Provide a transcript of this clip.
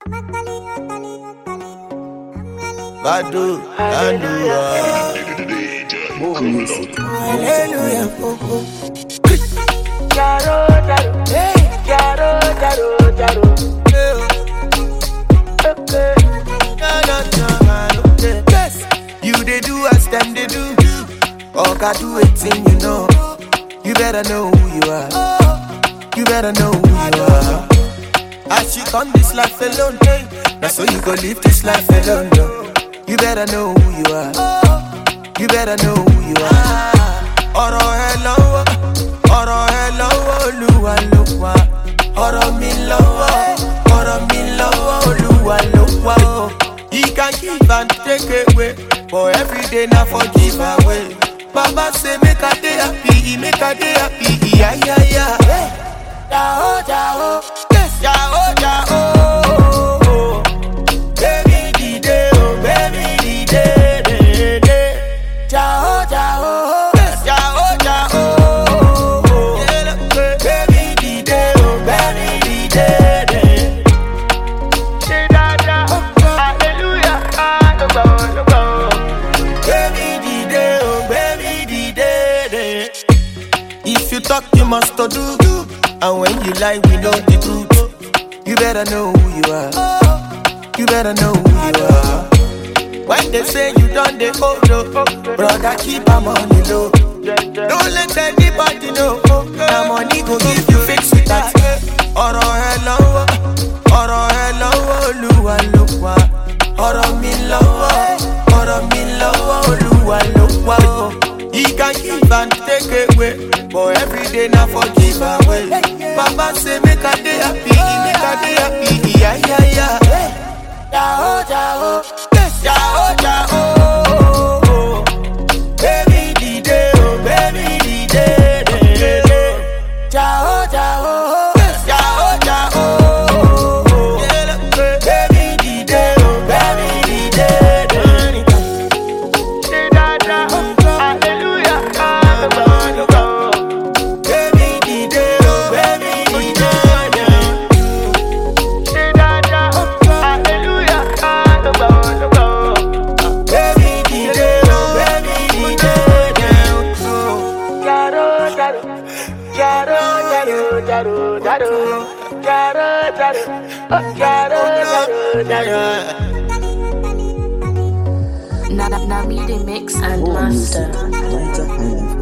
Badu, Andua. More music. Hallelujah. Oh, oh. Jaro, jaro, jaro, jaro, jaro. Okay. Na, na, na, na, okay. Yes. You they do as them they do. Oga do a thing you know. You better know who you are. You better know who you are. As you come this life alone, hey. Now so you go live this life alone, no. You better know who you are. You better know who you are. Ọ̀rọ̀ ẹ lọ́wọ́, ọ̀rọ̀ ẹ lọ́wọ́ Olúwa ló wà. Ọ̀rọ̀ mi lọ́wọ́, ọ̀rọ̀ mi lọ́wọ́ Olúwa ló wà. o. He can give and take away, but every day na for give away. Baba say make I dey happy, make I dey happy, iya iya iya. Jao jao, yes jao jao. Baby dìde o, baby dìde dìde. Jao jao, yes jao jao. Baby dìde o, baby dìde dìde. Say dada, hallelujah, ah, no go, no go. Baby dìde o, baby dìde dìde. If you talk, you must to do. And when you lie, we know the truth. You better know who you are. You better know who you are. When they say you done the old, oh, brother, keep am on the low. Don't let anybody know. Now money go give you fix with that. Ọ̀rọ̀ ẹ lọ́wọ́, ọ̀rọ̀ ẹ lọ́wọ́ Olúwa ló wà. Ọ̀rọ̀ mi lọ́wọ́, ọ̀rọ̀ mi lọ́wọ́ Olúwa ló wà. o. He can give and take away, but every day na for give away. Baba say make I dey happy, make I dey happy, iya iya iya. Jao jao, yes jao jao. Baby dìde o, baby dìde dìde. Jao jao, yes jao jao. Baby dìde o, baby dìde dìde. Say dada, hallelujah, ah, no go, no go. Baby dìde o, baby dìde dìde. Say dada, hallelujah, ah, no go, no go. Baby dìde o, baby dìde dìde. Jaro, jaro, jaro, jaro, jaro, jaro, jaro, jaro, oh, jaro, jaro, jaro. Now, now me they mix and More master. music. Niger Highlife